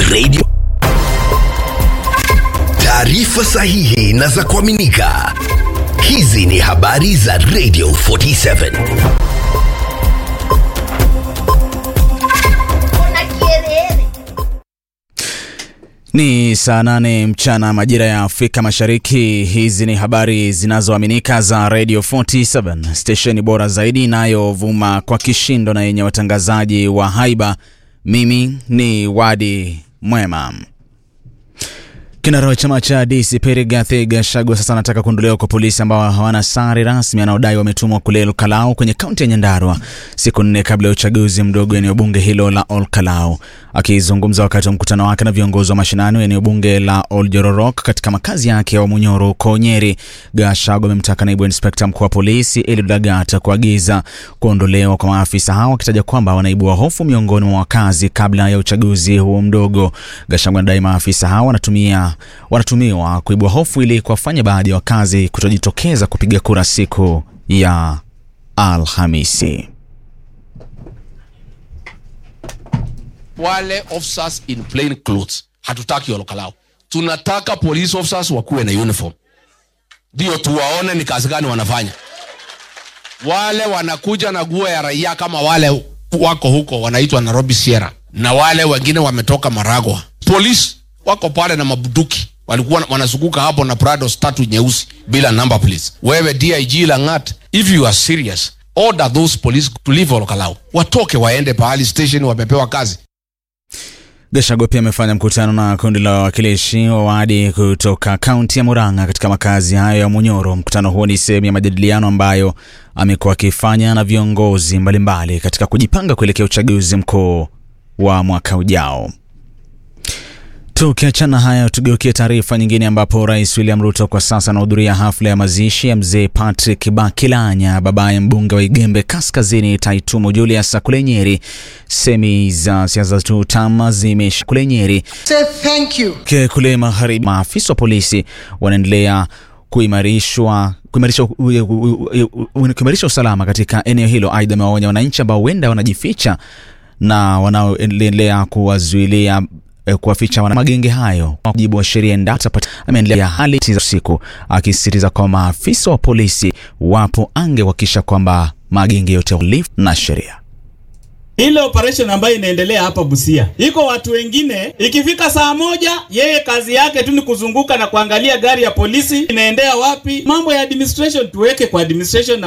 Radio. Taarifa sahihi na za kuaminika. Hizi ni habari za Radio 47. Ni saa nane mchana majira ya Afrika Mashariki. Hizi ni habari zinazoaminika za Radio 47, stesheni bora zaidi inayovuma kwa kishindo na yenye watangazaji wa haiba. Mimi ni Wadi Mwema. Kinara wa chama cha DCP Rigathi Gachagua sasa anataka kuondolewa kwa polisi ambao hawana sare rasmi anaodai wametumwa kule Olkalau kwenye kaunti ya Nyandarua siku nne kabla ya uchaguzi mdogo eneo bunge hilo la Olkalau. Akizungumza wakati wa mkutano wake na viongozi wa mashinani eneo bunge la Oljororok katika makazi yake ya Wamunyoro huko Nyeri, Gachagua amemtaka naibu inspekta mkuu wa polisi Eliud Lagat kuagiza kuondolewa kwa maafisa hao, akitaja kwamba wanaibua hofu miongoni mwa wakazi kabla ya uchaguzi huo mdogo. Gachagua anadai maafisa hao wanatumia wanatumiwa kuibua hofu ili kuwafanya baadhi ya wakazi kutojitokeza kupiga kura siku ya Alhamisi. wale officers in plain clothes hatutaki Olkalau. Tunataka police officers wakuwe na uniform, ndio tuwaone ni kazi gani wanafanya. Wale wanakuja na nguo ya raia kama wale wako huko wanaitwa Nairobi Sierra, na wale wengine wametoka Maragwa. Police wako pale na mabuduki walikuwa wanazunguka hapo na Prados tatu nyeusi bila number please. Wewe DIG Langat, if you are serious, order those police to leave Olkalau, watoke waende pahali station, wamepewa kazi. Gachagua pia amefanya mkutano na kundi la wawakilishi wa wadi kutoka kaunti ya Murang'a katika makazi hayo ya Munyoro. Mkutano huo ni sehemu ya majadiliano ambayo amekuwa akifanya na viongozi mbalimbali katika kujipanga kuelekea uchaguzi mkuu wa mwaka ujao. Tukiachana haya, tugeukie taarifa nyingine ambapo Rais William Ruto kwa sasa anahudhuria hafla ya mazishi ya mzee Patrick Bakilanya, babaye mbunge wa Igembe Kaskazini Taitumo Julius kule Nyeri. Semi za siasa tu tama zimesha kule Nyeri Say thank you. Ke kule magharibi, maafisa wa polisi wanaendelea kuimarishwa kuimarisha kuimarisha usalama katika eneo hilo. Aidha, amewaonya wananchi ambao huenda wanajificha na wanaoendelea kuwazuilia kuwaficha wana magenge hayo kwa mujibu wa sheria endapo ameendelea hali za usiku, akisisitiza kwamba maafisa wa polisi wapo ange kuhakikisha kwamba magenge yote uhalifu na sheria. Ile operation ambayo inaendelea hapa Busia, iko watu wengine, ikifika saa moja, yeye kazi yake tu ni kuzunguka na kuangalia gari ya polisi inaendea wapi. Mambo ya administration tuweke kwa administration.